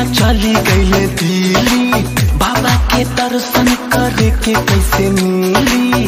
चली गई दिल्ली बाबा के दर्शन करे के कैसे मिली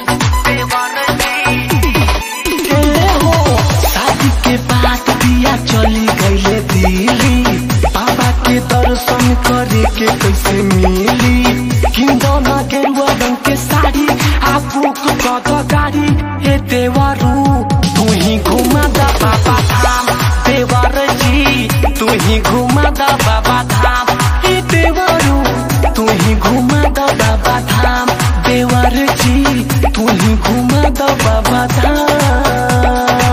ए हो, शादी के बाद दिया चली गई दिल्ली बाबा के दर्शन करे के कैसे मिली किंदो ना गेरुआ रंग के साड़ी आ बुक कद गाड़ी हे देवरू तू ही घुमा दा बाबा धाम देवर जी तू ही घुमा दा बाबा धाम हे देवरू तू ही घुमा दा बाबा धाम देवर जी तू ही घुमा दा बाबा धाम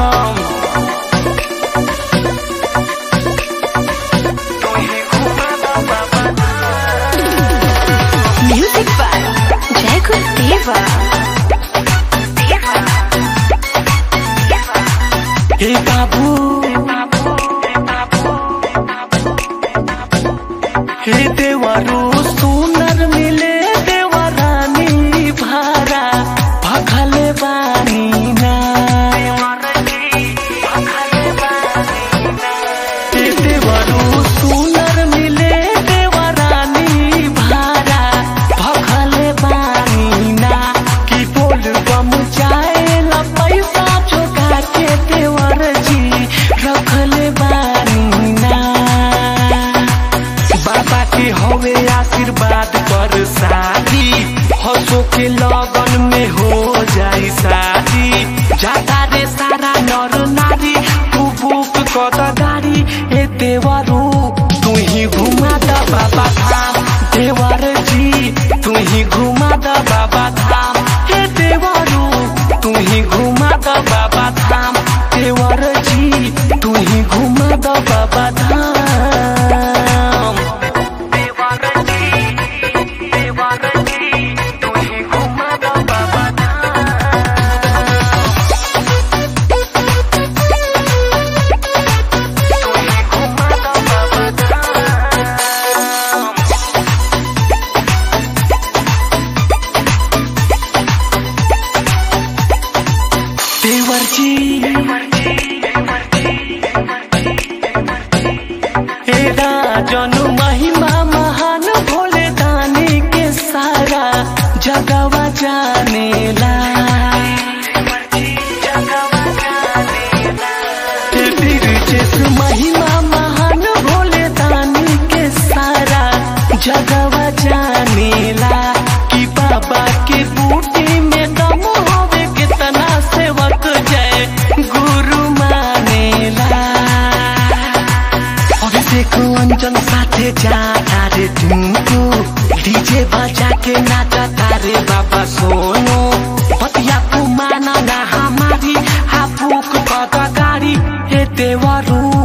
तू ही घुमा दा बाबा Music by Jacob Deva. हे बाबू हे देवरू सुनर मिले देवरानी भारा भखले बानी ना हे देवरू सुनर मिले देवरानी भारा भखले बानी ना कि बोल बम जाए ला पैसा चुका के देवर जी रखले बानी ना बाबा के हवे आशीर्वाद पर शादी हंसो के लगन में हो जाई शादी जाता रे सारा नर नारी तू बुक कद गाड़ी ए देवरू तू ही घुमा द बाबा धाम देवर जी तू ही घुमा द बाबा धाम हे देवरू तू ही घुमा द बाबा धाम देवर जी तू ही घुमा द बाबा धाम देवर जी देवर जी तू ही घुमा द बाबा धाम तू ही घुमा द बाबा धाम देवर जी हे राजन महिमा महान भोले दानी के सारा जगवा जानेला हे बिरजेश महिमा महान भोले दानी के सारा जगवा जानेला कि बाबा के बूटी में दम होवे कितना सेवक जय गुरु मानेला अभिषेक अंजन साथे जाता रे टिंकू डीजे बजा के नाचता रे बाबा सोनू पतिया को माना ना हमारी हापुक कद गाड़ी हे देवरू